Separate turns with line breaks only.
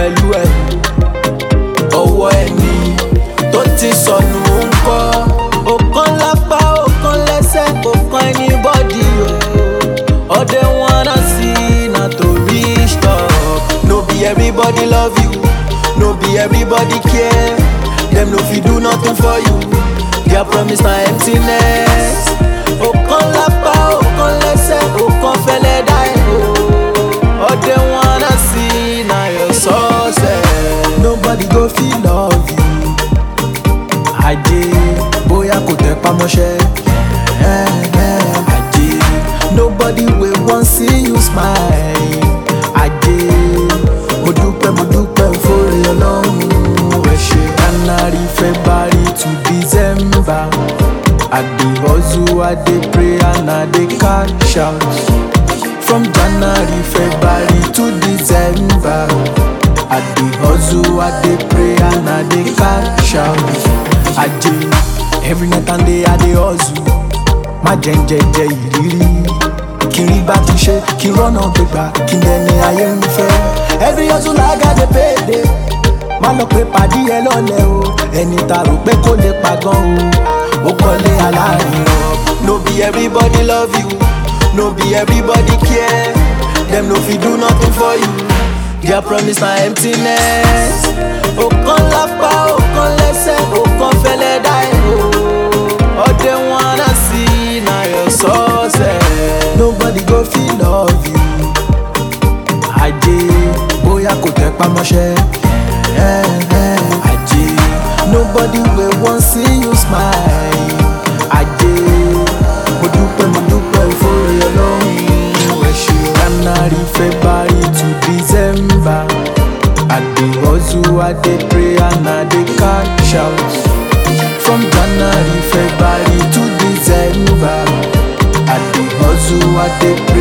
pẹ̀lú ẹ̀ ọwọ́ ẹni tó ti sọnù ń kọ́ ọ̀kan lápá ọ̀kan lẹ́sẹ̀ ọ̀kan anybody o all they wanna see na to reach top no be everybody love you no be everybody care dem no fit do nothing for you their promise na emptiness ọ̀kan lápá ọ̀kan lẹ́sẹ̀ ọ̀kan fẹ́lẹ́ dá ẹ̀ o all they wanna see na your success nobody go fit love you ajé bóyá kò tẹ pamọ́ṣẹ́ ajé nobody wey wan see you smile ajé mo dúpẹ́ mo dúpẹ́ fóre ọlọ́run ẹ ṣe january february to december i dey hustle i dey pray and i dey cash out from january february to december i dey hustle i dey pray and i dey cash out ajé every night and day i dey hustle má jẹ́ ń jẹjẹ ìrírí kí n rí bá ti ṣe kí n rọ́nà gbégbá kí n dẹni ayé ń fẹ́ every hustle i gats dey pay dey má lọ pé pàdé ẹ lọ́lẹ̀ o ẹni ta rò pé kó lè pa gan o ó kọ́lé aláàrin rọ no be everybody love you no be everybody care dem no fit do nothing for you their promise na emptiness ọ̀kan lápá ọ̀kan lẹ́sẹ̀ ọ̀kan fẹ́lẹ́ dá ẹ̀ o all they wanna see na your success nobody go fit love you ajé bóyá kò tẹ pamọ́ṣẹ́ ajé nobody wey wan see you smile ajé mo dúpẹ́ mo dúpẹ́ fóre ọlọ́run ẹ ṣe january february to december i dey hustle i dey pray and i dey cash out from january february to december i dey hustle i dey